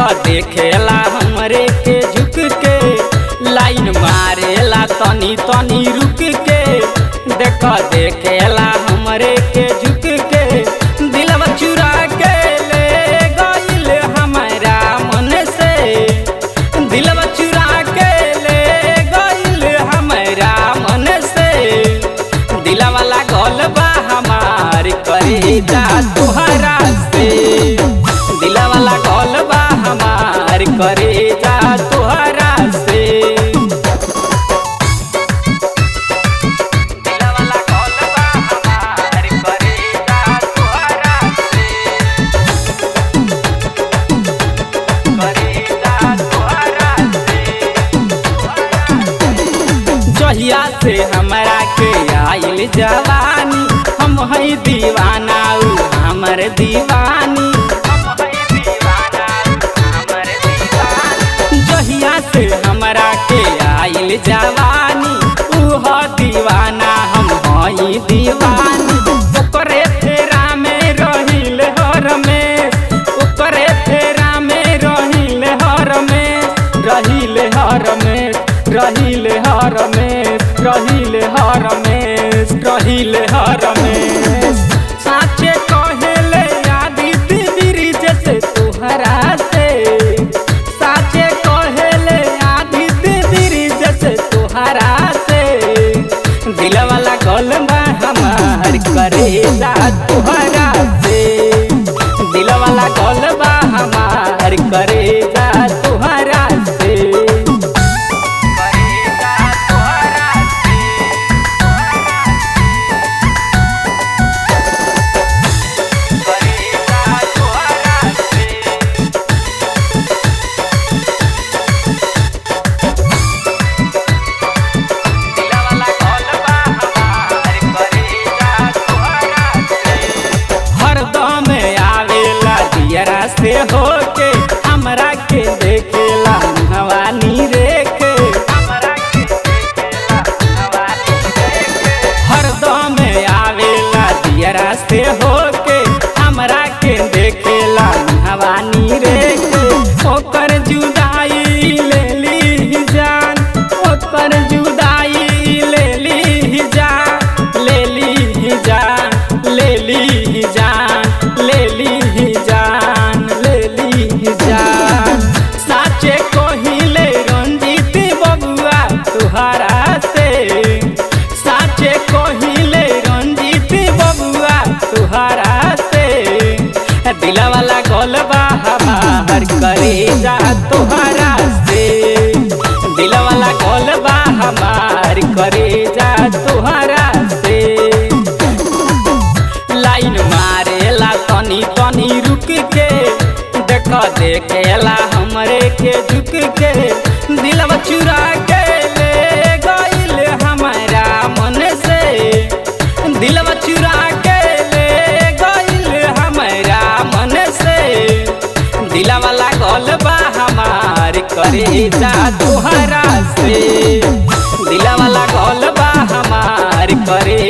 देखेला हमरे के झुक के लाइन मारेला तनी तनी रुक के देख देखेला हमरे के झुक के दिलवा चुरा के ले गइल हमारा मन से दिलवा चुरा के ले गइल हमारा मन से दिलवा लागल बा हमार करे जा तुहरा से दिलवा लागल बा हमार करे जा तुहरा से दिलवा लागल बा हमार करे जा तुहरा से करे जा तुहरा से जहिया से हमरा के आइल जवानी हम है दीवाना उ हमर दीवानी जहिया से हमरा के आइल जवानी उ ह दीवाना हम हई दीवानी ओकरे फेरा में रहिल हर में ओकरे फेरा में रहिल हर में रहिल हर में रहिल हर में रहिल हर में रहिल हर में साचे कहेले आदित्य ब्रिज से तुहरा से साचे कहेले आदित्य ब्रिज से तुहरा से दिलवा लागल बा हमार करे जा तुहरा से दिलवा लागल बा हमार करे जा तुहरा से करे जा तुहरा से करे जा तुहरा से दिलवा लागल बा हमार करे जा तुहरा से हरदम आवेला दियरा से होके हमरा के देखेला हवानी रेखे हमरा के देखेला हवानी रेखे हरदम आवेला दियरा से होके हमरा के देखेला हवानी रेखे ओकर जुदाई ले ली जान ओकर जुदाई ले ली जान ले ली जान ले ली जान ले ली जान ले ली जान साचे कहिले रंजीत बबुआ तुहरा से साचे कहिले रंजीत बबुआ तुहरा से दिलवा लागल बा हमार करे जा तुहरा से दिलवा लागल बा हमार करे जा तुहरा से लाइन मारेला तनी तनी रुक के देख देखेला हमरे के झुक के दिलवा चुरा के ले गइल हमारा मन से दिलवा चुरा के ले गइल हमारा मन से दिलवा लागल बा हमार करे जा तुहरा से दिलवा लागल बा हमार करे